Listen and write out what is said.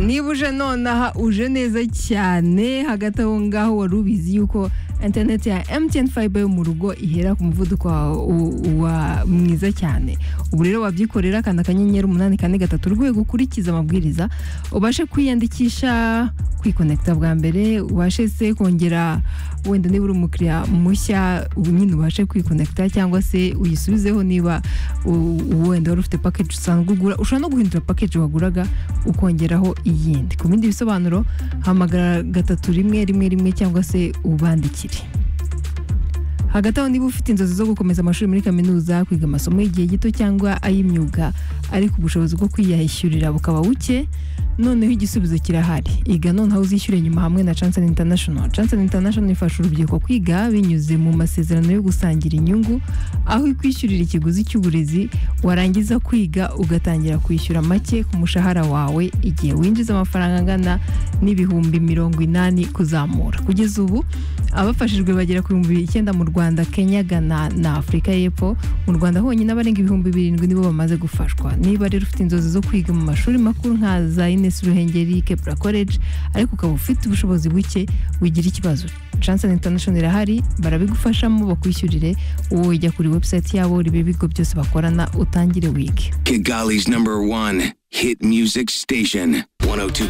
niba uje nonaha uje neza cyane hagati aho ngaho wari ubizi yuko interineti ya emutiyeni fayiba yo mu rugo ihera ku muvuduko wa mwiza cyane ubu rero wabyikorera kanda akanyenyeri umunani kane gatatu urwego ukurikiza amabwiriza ubashe kwiyandikisha kwikonekita bwa mbere ubashe se kongera wenda niba uri umukiriya mushya ubu nyine ubashe kwikonekita cyangwa se uyisubizeho niba wenda wari ufite pakeji usanzwe ugura ushobora no guhindura pakeji waguraga ukongeraho iyindi ku bindi bisobanuro hamagara gatatu rimwe rimwe rimwe cyangwa se ubandikire hagati aho niba ufite inzozi zo gukomeza amashuri muri kaminuza kwiga amasomo y'igihe gito cyangwa ay'imyuga ariko ubushobozi bwo kwiyishyurira bukaba buke noneho igisubizo kirahari iga noneho uzishyure nyuma hamwe na Chanson International Chanson International ifasha urubyiruko kwiga binyuze mu masezerano yo gusangira inyungu aho ikwishyurira ikiguzi cy'uburezi warangiza kwiga ugatangira kwishyura make ku mushahara wawe igihe winjiza amafaranga angana n'ibihumbi mirongo inani kuzamura kugeza ubu abafashijwe bagera ku bihumbi icyenda mu Rwanda Kenya Ghana na Afurika y'Epfo mu Rwanda honyine abarenga ibihumbi birindwi nibo bamaze gufashwa niba rero ufite inzozi zo kwiga mu mashuri makuru nka za Ines Ruhengeri Kepra College ariko ukaba ufite ubushobozi buke wigira ikibazo Chanson International irahari barabigufashamo bakwishyurire wowe ujya kuri website yabo ibi bigo byose bakorana utangire wige Kigali's number one hit music station 102.